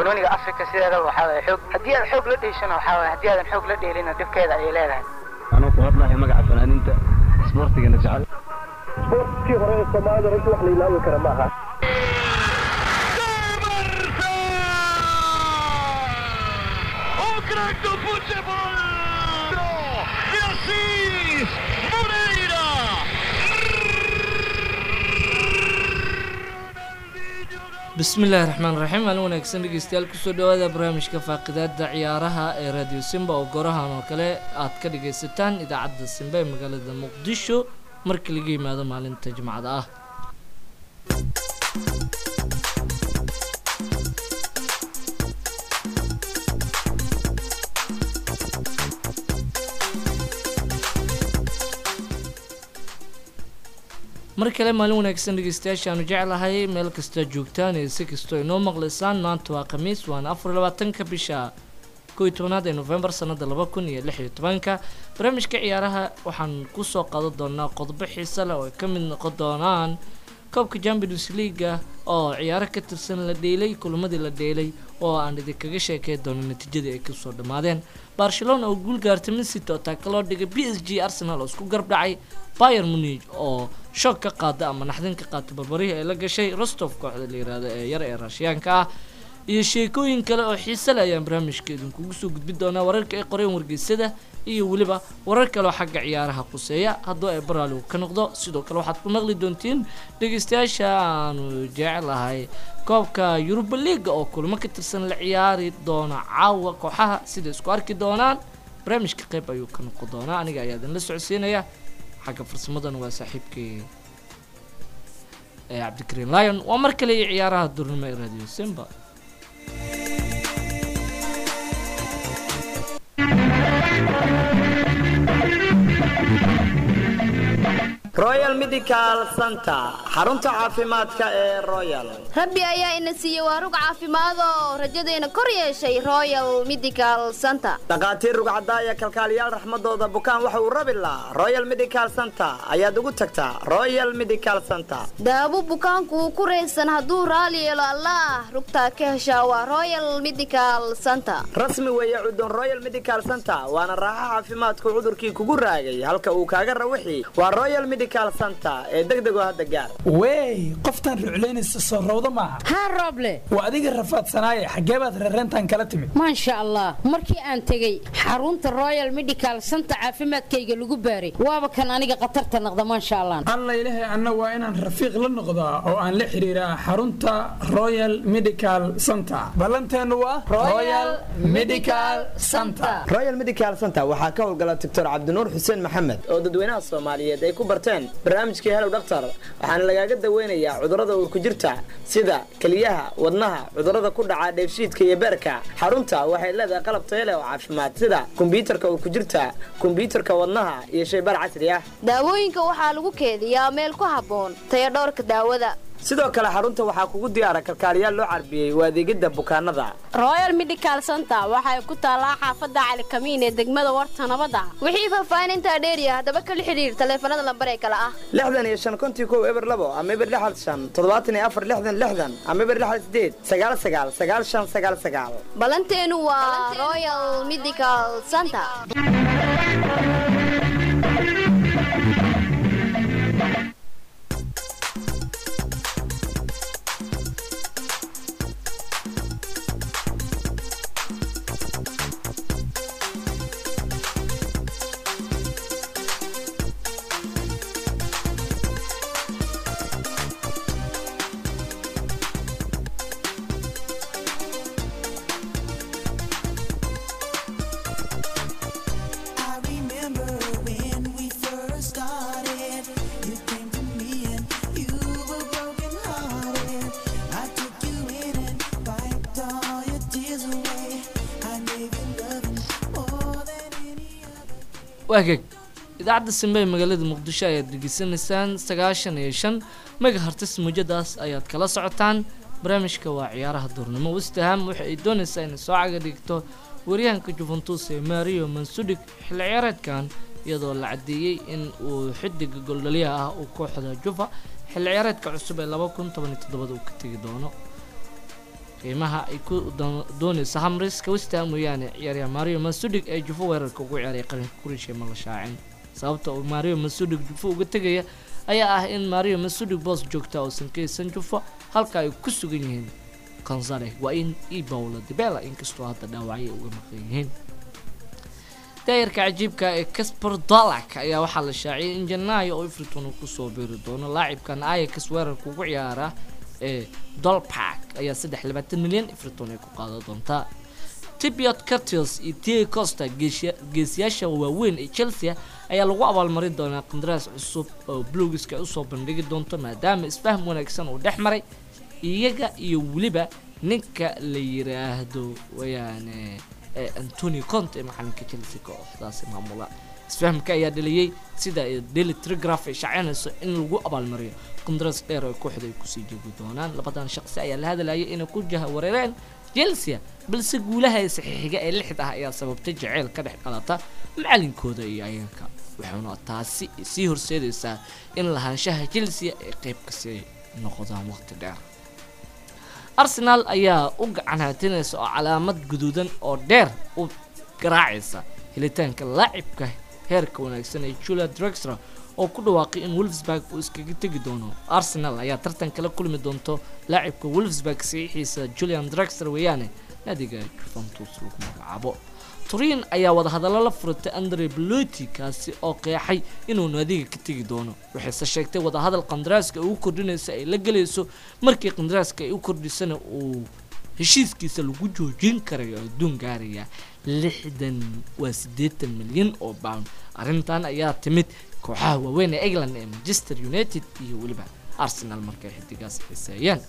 banooniga africa sideedaba waxaa waye xoog haddii aad xoog la dheeshana waxaa waye haddii aadan xoog la dheelina dhibkeeda ayay leedahay anuu ku hadlahay magaca fanaaniinta isboortigana jecel isboortkii hore ee soomaalida runtii wax la ilaawi kara ma aha O crack do futebol! E assim, Moreira! bismillaahi raxmaan raxiim maalin wanaagsan dhegeystayaal kusoo dhawaada barnaamijka faaqidaada ciyaaraha ee radio simba oo gorahan oo kale aad ka dhagaysataan idaacadda simba ee magaalada muqdisho markii laga yimaado maalinta jimcada ah mar kale maalin wanaagsan dhegeystayaashaanu jeclahay meel kasta joogtaan ee si kastoo inoo maqlaysaan maanta waa khamiis waana afar labaatanka bisha kow iyo tobanaad ee novembar sanada laba kun iyo lix iyo tobanka barnaamijka ciyaaraha waxaan kusoo qaadan doonaa qodobo xiise leh oo ay ka mid noqon doonaan koobka champions leaga oo ciyaaro ka tirsan la dheelay kulamadii la dheelay oo aan idinkaga sheekey doono natiijadii ay kasoo dhammaadeen barcelona oo guul gaartay mincity oo taaka loo dhigay b s g arsenal oo isku garb dhacay bayer munich oo shoog ka qaada ama naxdin ka qaatay barbarihii ay la gashay rostov kooxda la yiraahdo ee yar ee raashiyaanka ah iyo sheekooyin kale oo xiise leh ayaan barnaamijka idinkugu soo gudbin doonaa wararka ay qoreen wargeysada iyo weliba warar kale oo xagga ciyaaraha quseeya hadduu ay baraaligu ka noqdo sidoo kale waxaad ku maqli doontiin dhegeystayaasha aanu jecelahay koobka yuruba liiga oo kulamo ka tirsan la ciyaari doona caawa kooxaha sida isku arki doonaan barnaamijka qayb ayuu ka noqon doonaa aniga ayaa idinla socodsiinaya xagga farsamadana waa saaxiibkii ee cabdikariin lion waa mar kale iyo ciyaaraha durnimo ee radio simba royal medical center xarunta caafimaadka ee royal rabbi ayaa ina siiyey waa rug caafimaadoo rajadayna kor yeeshay royal medical center dhakhaatiir rugcadaaya kalkaaliyaal raxmadooda bukaan waxa uu rabi lahaa royal medical center ayaad ugu tagtaa royal medical center daawo bukaanku uu ku raysan hadduu raali yeelo allaah rugtaa ka heshaa waa royal medical center rasmi weeye cudun royal medical center waana raaxa caafimaadku cudurkii kugu raagay halka uu kaaga rawixi waa royal medical center ee degdego hadda gaar wey qoftaan ruclaynaysa soo rawda maaha haa rooble waa adiga rafaadsanaaye xaggee baad reereentaan kala timid maasha allah markii aan tegey xarunta royal medical center caafimaadkayga lagu baaray waaba kan aniga khatarta naqda maasha allah alla ilahay anna waa inaan rafiiq la noqdaa oo aan la xiriiraa xarunta royal medical center ballanteennu waa royal medical center royal medical center waxaa ka howlgala doctor cabdinuur xuseen maxamed oo dadweynaha soomaaliyeed ay ku barteen barnaamijkii helow dhaktar waxaana lagaaga daweynayaa cudurrada uurku jirta sida keliyaha wadnaha cudurrada ku dhaca dheefshiidka iyo beerka xarunta waxay leedahay qalab tayo leh oo caafimaad sida kombyuutarka uurku jirta kombyuutarka wadnaha iyo shaybaar casri ah daawooyinka waxaa lagu keediyaa meel ku habboon taya dhowrka daawada sidoo kale xarunta waxaa kugu diyaara kalkaaliyaal loo carbiyey waa adeegidda bukaanada royal medical center waxay ku taallaa xaafadda calikamiin ee degmada warta nabadda wixii faahfaahintaa dheeriya haddaba kala xidhiir taleefanada lambar ee kale ah lixdan iyo shan kontii kow eber labo ama eber lixad shan toddobaatan iyo afar lixdan lixdan ama eber lixad sideed sagaal sagaal sagaal shan sagaal sagaal ballanteenu waa royal medical center waagag idaacadda simbe ee magaalada muqdisho ayaad degeysanaysaan sagaashan iyo shan megahartis muujadaas ayaad kala socotaan barnaamijka waa ciyaaraha duurnimo westaham waxa ay doonaysaa inay soo caga dhigto waryahanka juventus ee mario mansudig xilli ciyaareedkan iyadoo la caddeeyey in uu xidiga goldhaliyaha ah uu kooxda juva xilli ciyaareedka cusub ee laba kun toban iyo toddobada uu ka tegi doono qiimaha ay ku doon- doonayso hamriska westham mooyaane ciyaaryahan mario masudig ee jufo weerarka ugu ciyaaray qaranka kurisha ma la shaacin sababta uu mario masudig jufo uga tegaya ayaa ah in mario masudig boos joogta uusan ka haysan jufo halka ay ku sugan yihiin gonzale waa in iyo paulo dibela inkastoo hadda dhaawacyo uga maqan yihiin daayarka cajiibka ee casper dolak ayaa waxaa la shaaciyay in janaayo oo everton uu kusoo biiri doono laacibkan ayax weerarka ugu ciyaara ee dolpark ayaa saddex iyo labaatan milyan everton ay ku qaadan doontaa tibiot curtis iyo tie costa geesya- geesiyaasha waaweyn ee chelsea ayaa lagu abaalmarin doonaa qandaraas cusub oo blugiska ay usoo bandhigi doonto maadaama isfahm wanaagsan uu dhex maray iyaga iyo weliba ninka la yiraahdo wayaane ee antony conte ee maxalinka chelsea kooxdaasi maamula isfahamka ayaa dhaliyey sida ay daily telegraph ay shaacinayso in lagu abaalmariyo qandaraas dheer oo kooxda ay kusii joogi doonaan labadan shaqsi ayaa la hadlayay inay ku jaha wareereen chelsea balse guulaha ee saxiixiga ee lixda ah ayaa sababtay jaceyl ka dhex qalata macalinkooda iyo ayaanka waxaana taasi sii horseedaysaa in lahaanshaha chelsea ay qayb kasii noqdaan waqti dheer arsenal ayaa u gacan haatinaysa oo calaamad guduudan oo dheer u garaacaysa helitaanka laacibka heerka wanaagsan ee julia drexler oo ku dhawaaqay in wolfsburg uu iskaga tegi doono arsenal ayaa tartan kala kulmi doonto laacibka wolfsburg saxiixiisa julian drexler weeyaane naadiga juventus lagu magacaabo turin ayaa wadahadallo la furatay andre beloti kaasi oo qeexay inuu naadiga ka tegi doono waxayse sheegtay wadahadal qandaraaska ay u kordhinaysa ay la gelayso markii qandaraaska ay u kordhisana uu heshiiskiisa lagu joojin karayo adduun gaaraya lixdan waa siddeetan milyan oo pound arrintan ayaa timid kooxaha waaweyn ee england ee manchester united iyo weliba arsenal markay xidigaas xiseeyeen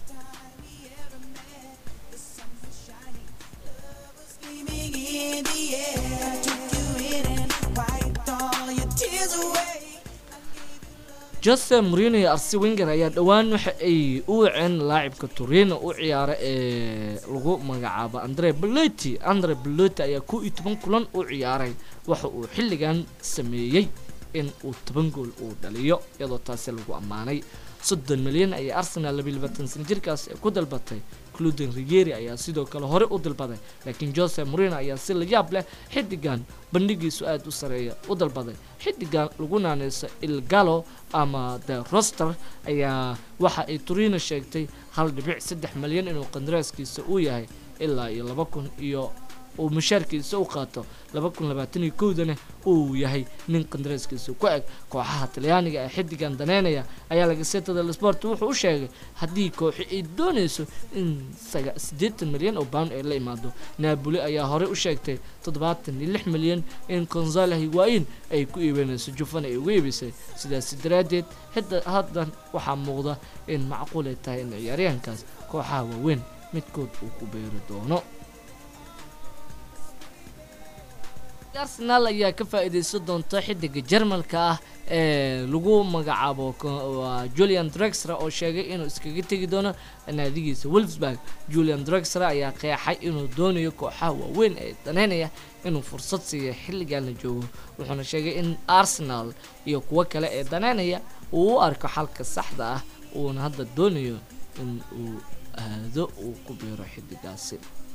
jose morino iyo arsi winger ayaa dhowaan waxa ay u waceen laacibka turino u ciyaara ee lagu magacaabo andre beloti andre beloti ayaa kow iyo toban kulan u ciyaaray waxa uu xilligan sameeyey in uu toban gool uu dhaliyo iyadoo taasi lagu ammaanay soddon milyan ayay arsenal labiyo labaatan sana jirkaas ee ku dalbatay cluden rigeri ayaa sidoo kale hore u dalbaday laakiin jose morino ayaa si la yaab leh xiddigan bandhigiisu aada u sareeya u dalbaday xiddigan lagu naaneyso ilgalo ama the roster ayaa waxa ay turino sheegtay hal dhibic saddex milyan inuu qandaraaskiisa uu yahay ilaa iyo laba kun iyo uu mushaarkiisa u qaato laba kun labaatan iyo kowdana uu yahay nin qandaraaskiisa ku eg kooxaha talyaaniga ee xiddigan daneynaya ayaa lagasetada sport wuxuu u sheegay haddii kooxi ay doonayso in saga siddeetan milyan oo pound ay la imaado naaboli ayaa horey u sheegtay toddobaatan iyo lix milyan in gonzalo higuain ay ku iibinayso jufan ay ugu iibisay sidaasi daraaddeed hidda haddan waxaa muuqda in macquul ay tahay in ciyaaryahankaas kooxaha waaweyn midkood uu ku beeri doono arsenal ayaa ka faa-iideysan doonta xidiga jarmalka ah ee lagu magacaabo ko- waa julian drexler oo sheegay inuu iskaga tegi doono naadigiisa wolfsburg julian drexler ayaa qeexay inuu doonayo kooxaha waaweyn ee daneynaya inuu fursad siiya xilligan la joogo wuxuuna sheegay in arsenal iyo kuwo kale ee daneynaya uu u arko xalka saxda ah uuna hadda doonayo in uu aado uu ku biiro xidigaasi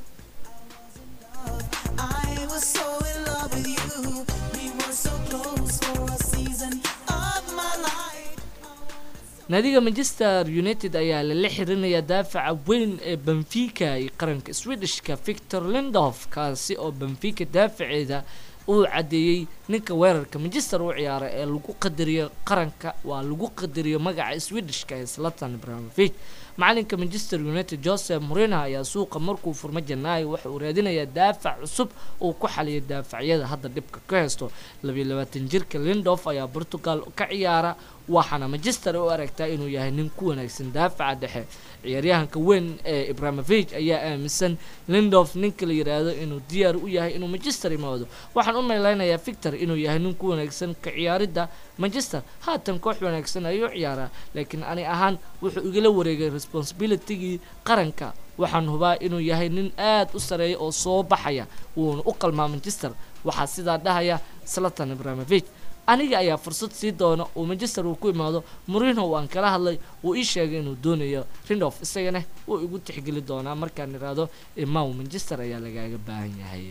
naadiga manchester united ayaa lala xirinaya daafaca weyn ee benfica iyo qaranka swedishka victor lindof kaasi oo benfica daafaceeda uu cadeeyey ninka weerarka manchester u ciyaara ee lagu qadariyo qaranka waa lagu qadariyo magaca swedishka ee slatan ibrahimovic macalinka manchester united joseph morino ayaa suuqa markuu furmo janaayo waxa uu raadinayaa daafac cusub uu ku xaliyo daafacyada hadda dhibka ka haysto labiyo labaatan jirka lindof ayaa portugal ka ciyaara waxaana manchester u aragtaa inuu yahay nin ku wanaagsan daafaca dhexe ciyaaryahanka weyn ee ibrahimovic ayaa aaminsan lindof ninka la yiraahdo inuu diyaar u yahay inuu manchester imaado waxaan u malaynayaa victor inuu yahay nin ku wanaagsan ka ciyaaridda manchester haatan koox wanaagsan ayuu ciyaaraa laakiin ani ahaan wuxuu igala wareegay responsibilitygii qaranka waxaan hubaa inuu yahay nin aad u sareeya oo soo baxaya wuuna u qalmaa manchester waxaa sidaa dhahaya slatan ibrahimovic aniga ayaa fursad sii doona uu manchester uu ku imaado murino waan kala hadlay wuu ii sheegay inuu doonayo rindof isagana wuu igu tixgeli doonaa markaan iraahdo imaw manchester ayaa lagaaga baahan yahay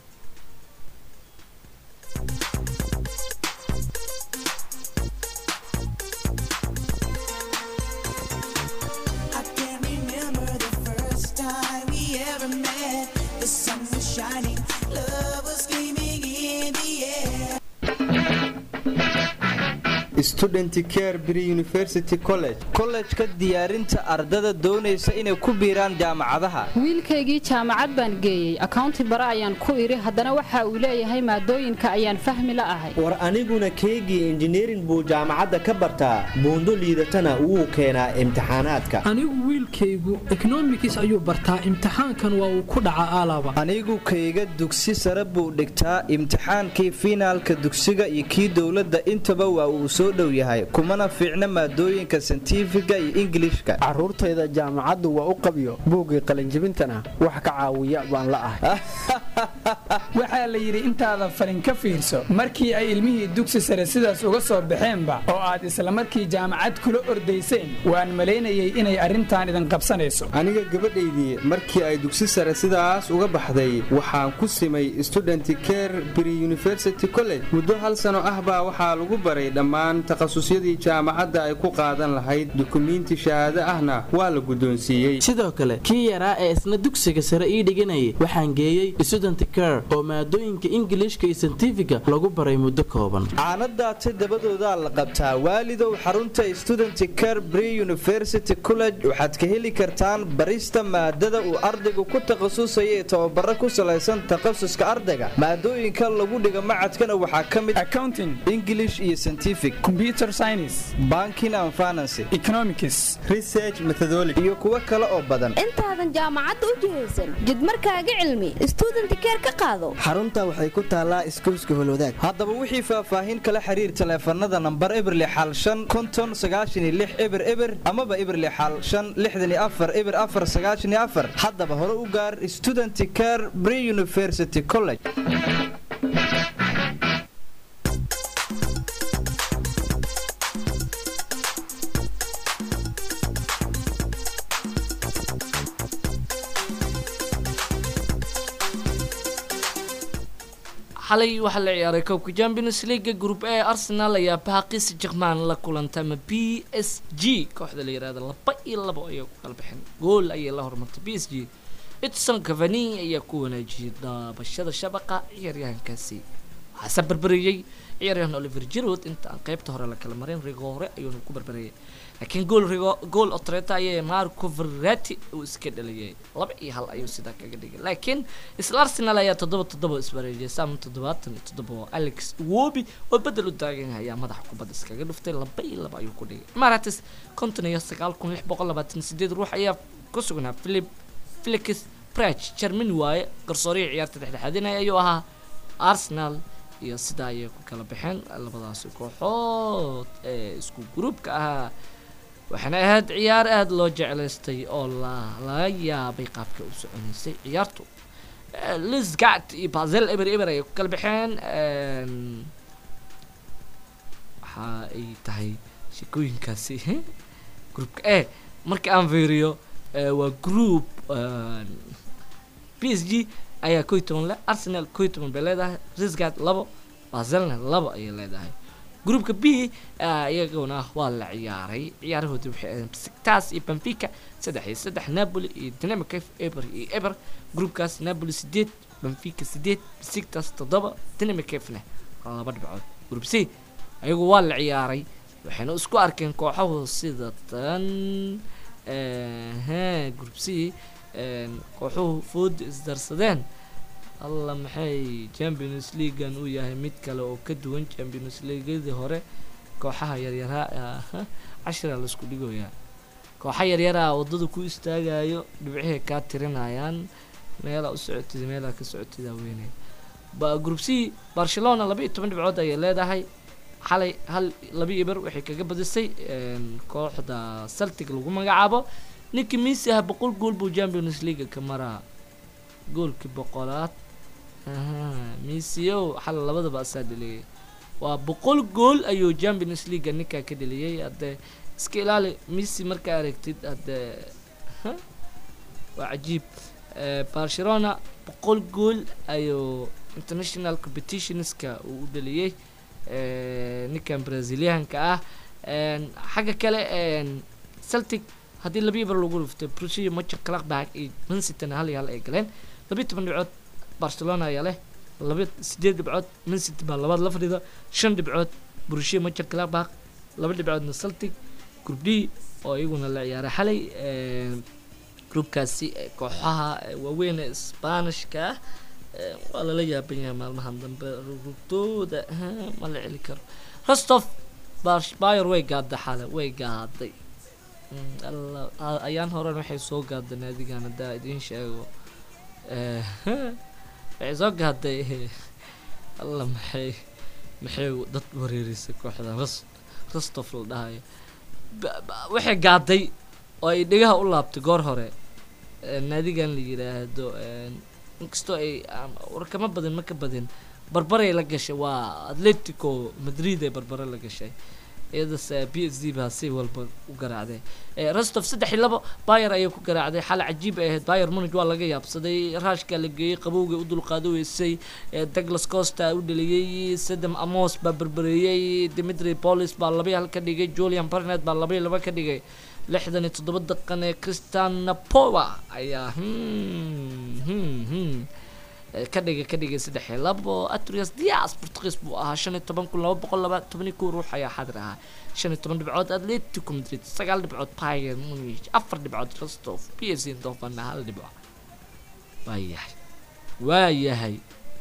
I can't remember the first time we ever met. The sun was shining, love was gleaming in the air. student care pre university college kollejka diyaarinta ardada doonaysa inay ku biiraan jaamacadaha wiilkaygii jaamacad baan geeyey akawnti bare ayaan ku idhi haddana waxa uu leeyahay maadooyinka ayaan fahmi la ahay war aniguna keygii injineerin buu jaamacadda ka bartaa buundo liidatana wuu keenaa imtixaanaadka anigu wiilkaygu ekonomikis ayuu bartaa imtixaankan waa uu ku dhacaa aalaba anigu kayga dugsi sare buu dhigtaa imtixaankii fiinaalka dugsiga iyo kii dowladda intaba waa uu soo dhow yahay kumana fiicna maadooyinka santifiga iyo ingilishka caruurtayda jaamacaddu waa u qabyo buuggii qalinjibintana wax ka caawiya baan la ahay waxaa la yidhi intaada falin ka fiirso markii ay ilmihii dugsi sare sidaas uga soo baxeenba oo aad isla markii jaamacad kula ordayseen waan malaynayay inay arrintan idin qabsanayso aniga gabadhaydii markii ay dugsi sare sidaas uga baxday waxaan ku simay student care pre university college muddo hal sano ah baa waxaa lagu baray dhammaan takhasusyadii jaamacadda ay ku qaadan lahayd dukumiinti shahaado ahna waa la guddoonsiiyey sidoo kale kii yaraa ee isna dugsiga sare ii dhiganayay waxaan geeyey student care oo maadooyinka ingilishka iyo santifiga lagu baray muddo kooban caanadaata dabadoodaa la qabtaa waalidow xarunta student care pre university college waxaad ka heli kartaan barista maadada uu ardaygu ku takhasusaya ee tababaro ku salaysan takhasuska ardayga maadooyinka lagu dhiga macadkana waxaa ka mid accounting english iyo scientific computer science banking and finance economics research methodology iyo kuwo kale oo badan intaadan jaamacadda u jihaysan jidmarkaaga cilmi student care ka qaado xarunta waxay ku taallaa iskuuska holwadaag haddaba wixii faahfaahin kala xiriir taleefanada nambar eberli xal shan konton sagaashan iyo lix eber eber amaba eberli xal shan lixdan iyo afar eber afar sagaashan iyo afar haddaba hore u gaar student care pre university college xalay waxaa la ciyaaray koobka champions league group a arsenal ayaa baaqis jerman la kulantay ama b s g kooxda la yirahdo laba iyo labo ayay ku kala baxeen gool ayay la hormartay b s g edson cavani ayaa ku wanaajiyey daabashada shabaqa ciyaaryahankaasi waxaase barbariyey ciyaaryahan oliver jirod inta aan qeybta hore la kala marin rigo hore ayuuna ku barbariyay laakiin gool rigo gool otreta ayay marco verratti uu iska dhaliyay laba iyo hal ayuu sidaa kaga dhigay laakiin isla arsenal ayaa toddoba toddoba isbareejiyay sam toddobaatan iyo toddoba oo alex wobi oo bedel u taagan yahay ayaa madaxa kubadda iskaga dhuftay laba iyo laba ayuu ku dhigay maratis konton iyo sagaal kun lix boqol labaatan sideed ruux ayaa ku sugnaa philip felix prach germany waaye garsoorihii ciyaarta dhexdhexaadinaya ayuu ahaa arsenal iyo sidaa ayay ku kala baxeen labadaasi kooxood ee isku gruubka ahaa waxaana ahayd ciyaar aada loo jeclaystay oo la laga yaabay qaabka u soconaysay ciyaartu lisgat iyo bazel eber eber ayay ku kala baxeen waxa ay tahay sheekooyinkaasi groupka e marka aan fiiriyo waa group p s g ayaa koy toban le arsenal koy toban bay leedahay risgat labo bazelna labo ayay leedahay groupka b iyaguna waa la ciyaaray ciyaarahoodii waxay ahayn besiktas iyo benfica saddex iyo saddex napoli iyo dynamic eber iyo eber groupkaas napoli sideed benfica sideed besiktas toddoba dynamic fna laba dhibcood group c ayagu waa la ciyaaray waxayna isku arkeen kooxahu sida tan group c kooxuhu fooda isdarsadeen alla maxay champions leaguean uu yahay mid kale oo ka duwan champions leagueadii hore kooxaha yaryaraa cashira laisku dhigoyaa kooxa yaryaraa wadada ku istaagayo dhibcihay kaa tirinayaan meelaa u socotida meelaa ka socotida weynay ba group c barcelona laba iyo toban dhibcood ayay leedahay xalay hal laba iyo ber waxay kaga badisay kooxda celtic lagu magacaabo ninkii messi ah boqol gool buu champions league ka maraa goolkii boqolaad messi ow xal labadaba asaa dheliyay waa boqol gool ayuu champions league ninkaa ka dheliyey haddee iska ilaali messi markaa aragtid haddee ha, waa cajiib Eh, barcelona boqol gool ayuu international competitionska uu u dheliyey eh, ninkan brazilianka ah En, xagga kale en, celtic haddii labiyo bar lagu dhuftay brusia mocher clarkback iyo mancitana hal iyo hal ay galeen labiyo toban dhibcood barcelona ayaa leh laba sideed dhibcood mancity baa labaad la fadhida shan dhibcood brusia mocher clarkback laba dhibcoodna celtic group d oo iyaguna la ciyaaray xalay en, groupkaasi eh, kooxaha eh, waaweyn ee sbaanishka ah eh, waa lala yaaban yahay maalmahan dambe rugtooda ma la celi karo rostov Bash- bayer way gaadday xale way gaaday Mm, alla- a- ayaan horen waxay soo gaadday naadigan haddaa idiin sheego Eh, waxay soo gaadday alla maxay maxay dad wareerisay kooxda Ros- rostov la dhahayo Ba- ba- waxay gaadday oo ay dhegaha u laabtay goor hore Eh, naadigan la yiraahdo eh, inkastoo ay aan- warkama badin ma ka badin barbaray la gashay waa atletico madrid ee barbare la gashay iyadase b s d baa si walba u garaacday Eh, rostov saddex iyo labo bayer ayay ku garaacday xal cajiib ay ahayd bayer munich waa laga yaabsaday raashka la geeyey qabowga u dulqaado weysay Eh, douglas costa u dheliyey sadam amos baa berbereeyey dimitri polis baa laba iyo hal ka dhigay julian barnet baa laba iyo laba ka dhigay lixdan iyo toddoba daqiiqan ee christian napova ayaa hmm, hmm, hmm, eh, ka dhigay ka dhigay saddex iyo labo atrias dias portugiis buu ahaa shan iyo toban kun laba boqol laba toban iyo kow ruux ayaa xadir ahaa shan iyo toban dhibcood atletico madrid sagaal dhibcood bayern munich afar dhibcood rostov p s eindhoven hal dhibco waayahay waayahay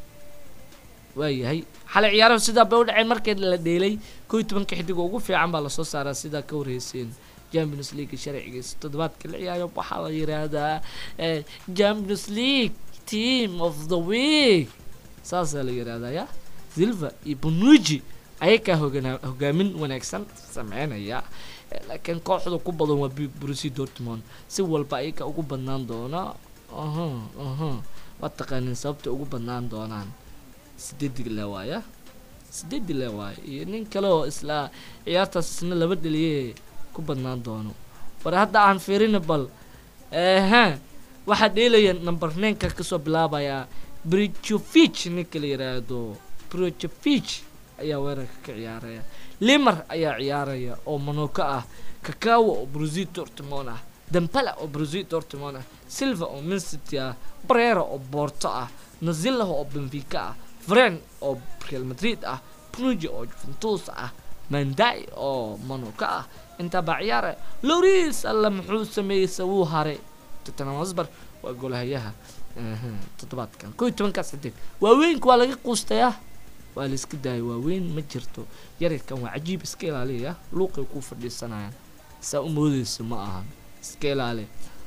waayahay xalay ciyaaraha sidaa bay u dhaceen markii la dheelay kow iyo tobanka xidig oo ugu fiican baa lasoo saaraa sidaa ka warheyseen champions league sharcigiisa toddobaadka la ciyaaro waxaa la yiraahdaa eh, champions league team of the week saasaa la yiraahdaa ya silva iyo bonuji ayakaa hogana- hogaamin wanaagsan sameynaya Eh, laakiin kooxda ku badan waa Bu- Borussia Dortmund si walba ayaga ugu badnaan doona aha aha waa taqaanin sababta ugu badnaan doonaan sideedi le waaya sideedi le waaya iyo nin kale oo isla ciyaartaas isna laba dhaliye ku badnaan doono war hadda aan fiirina bal ehe waxaa dheelaya number ninka kasoo bilaabaya brichovic ninka la yiraahdo brichovic ayaa weerarka ka ciyaaraya limer ayaa ciyaaraya oo monaco ah kakawa oo Borussia Dortmund ah dembele oo Borussia Dortmund ah silva oo man city ah brera oo porto ah nazilla oo benfica ah vren oo real madrid ah pnuji oo juventus ah mandai oo monaco ah intaa baa ciyaaraya loris alla muxuu sameeyey sawuu haray tottenham hotspur waa goolahayaha aha, toddobaadkan kow iyo tobankaas xidig waaweynka waa laga quustayaa waa la iska daayay waaweyn ma jirto yaryarkan waa cajiib iska ilaaliya luuqay ku fadhiisanayaan saa u moodeysa ma ahan iska ilaali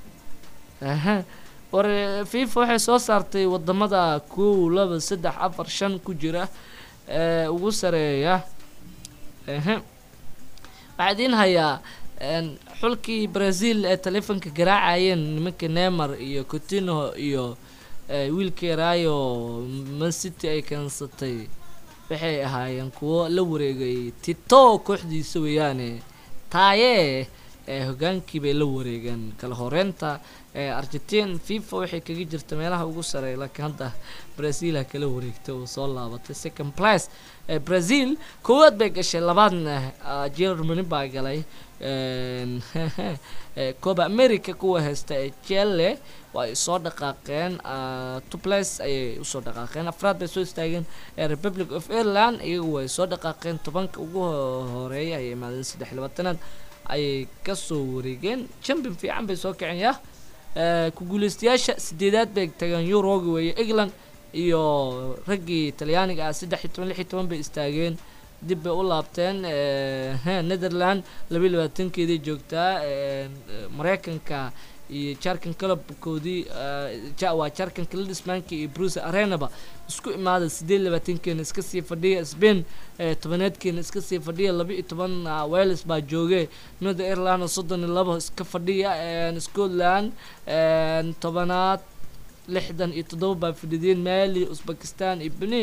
aha war eh, fifa waxay soo saartay wadamada kow laba saddex afar shan ku jira ee ugu sareeya aha waxaa idiin hayaa een, xulkii brazil ee taleefanka garaacayeen nimanka neymar iyo coutinho iyo eh, wiilkii rayo man city ay keensatay waxay ahaayeen kuwo la wareegay tito kooxdiisa weeyaane taaye ee hogaankii bay la wareegeen kala horeynta ee argentin fifa waxay kaga jirta meelaha ugu sareeya laakiin hadda brazil ha kala wareegtay oo soo laabatay second place ee brazil koowaad bay gashay labaadna ah, germany baa galay een, ee, copa america kuwa haysta ee chile waa ay soo dhaqaaqeen ah, two place ayay usoo dhaqaaqeen afraad bay soo istaageen ee republic of ireland iyagu way soo dhaqaaqeen tobanka ugu ho- horeeya ayay imaadeen saddex iyo labaatanaad ayay kasoo wareegeen champion fiican bay soo kaceen ya Eh, ku guuleystayaasha sideedaad bay tageen euroga weeye england iyo raggii talyaaniga ah saddex iyo toban lix iyo toban bay istaageen dib bay u laabteen eh, he, netherland laba iyo labaatankeeday joogtaa eh, mareykanka iyo jarkan kalabkoodii eh, ja- waa jarkan kladismanka iyo bruce arenaba isku imaada sideed iyo labaatankeena iska sii fadhiya spain eh, tobaneedkeena iska sii fadhiya laba iyo toban ah, wales baa jooge north ireland oo soddon iyo labo iska fadhiya eh, scotland eh, tobanaad lixdan iyo toddoba baa fadhideen mali uzbekistan iyo benin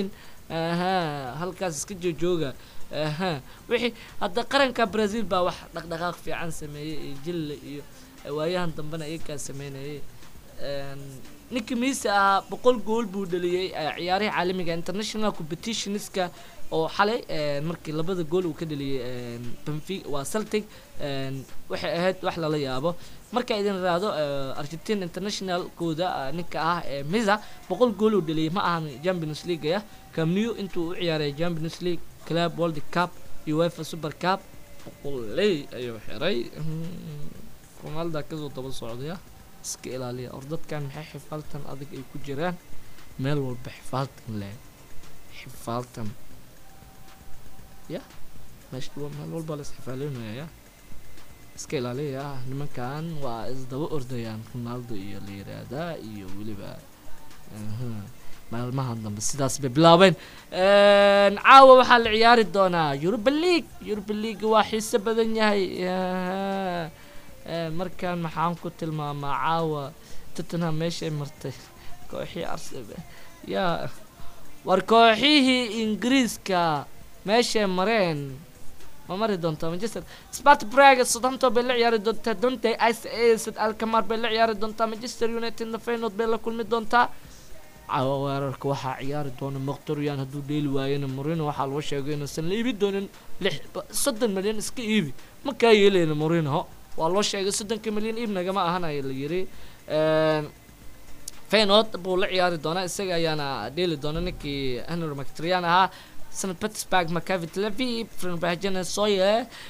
aha halkaas iska joojooga aha wixii hadda qaranka brazil baa wax dhaqdhaqaaq fiican sameeyey iyo jille iyo waayahan dambena iyagaa sameynayay Een, ninkii miise ahaa boqol gool buu dhaliyey eh, ciyaarihii caalamiga international competitionska oo xalay een, markii labada gool uu ka dhaliyey een, benfica waa celtic een, waxay ahayd wax lala yaabo marka idin raado argentine international kooda eh, ninka ah ee misa boqol gool uu dhaliyey ma ahan champions league ah camnew intuu u ciyaaray champions league club world cup iyo uefa super cup boqoley ayuu xiray Mm, ronaldo kasoo daba socdaya iska ilaaliya or dadkan maxay xifaaltan adag ay ku jiraan meel walba xifaaltan leh xifaaltan ya meesha wa- meel walba la isxifaalinaya ya iska ilaaliya nimankan waa isdaba ordayaan ronaldo iyo la yiraahdaa iyo weliba aha, maalmahan dambe sidaas bay bilaabeen Een, caawa waxaa la ciyaari doonaa europa league europa league waa xiise badan yahay Aha. Een, markaan maxaan ku tilmaamaa caawa tottenham meeshay martay kooxii arsenal yaa war kooxihii ingiriiska meeshay mareen ma mari doontaa manchester spart braga southampton bay la ciyaari doontaa dontay ice acid alkamar bay la ciyaari doontaa manchester united na feyenoord bay la kulmi doontaa caawa weerarka waxaa ciyaari doona maqtorian hadduu dheeli waayana morino waxaa loo sheegay inuusan la iibi doonin lix soddon milyan iska iibi ma kaa yeelayna morino waa loo sheegay soddonka milyan iib nagama ahanaya la yiri Een, feyenoord buu la ciyaari doonaa isaga ayaana dheeli doona ninkii henry mctrian ahaa st petersburg macavit levi frenbahjane soye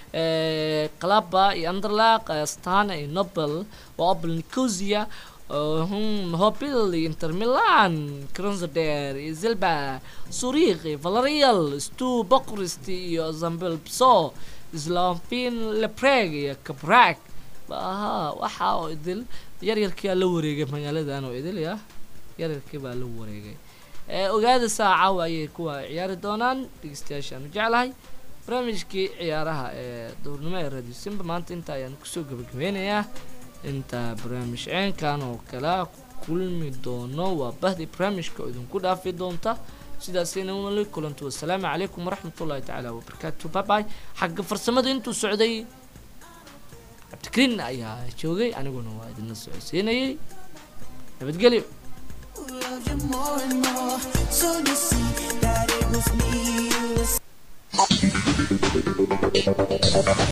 qalaba iyo anderlaq stana iyo nobel waa opel nicosia hobil iyo inter milan cronzoder iyo zilba zurich iyo valerial stu bokrist iyo zambel pso slavin lepreg iyo kabrak aha waxa oo idil yaryarkii la wareegay magaaladan oo idil ya yaryarkii baa la wareegay ee ogaada saaca ayay kuwa ciyaari doonaan dhegeystayaashaan jeclahay barnaamijkii ciyaaraha ee dowrnimo ee radio simba maanta inta ayaan kusoo gabagabeynayaa inta barnaamij ceenkan oo kala kulmi doono waa bahdi barnaamijka oo idinku dhaafi doonta sidaasina wali kulantu wasalaamu calaykum waraxmatullahi tacaala wabarakaatu babay xagga farsamada intuu socday cabdikariin ayaa joogay aniguna waa idinla socodsiinayay nabadgelyo Love you more and more. So you see that it was me you was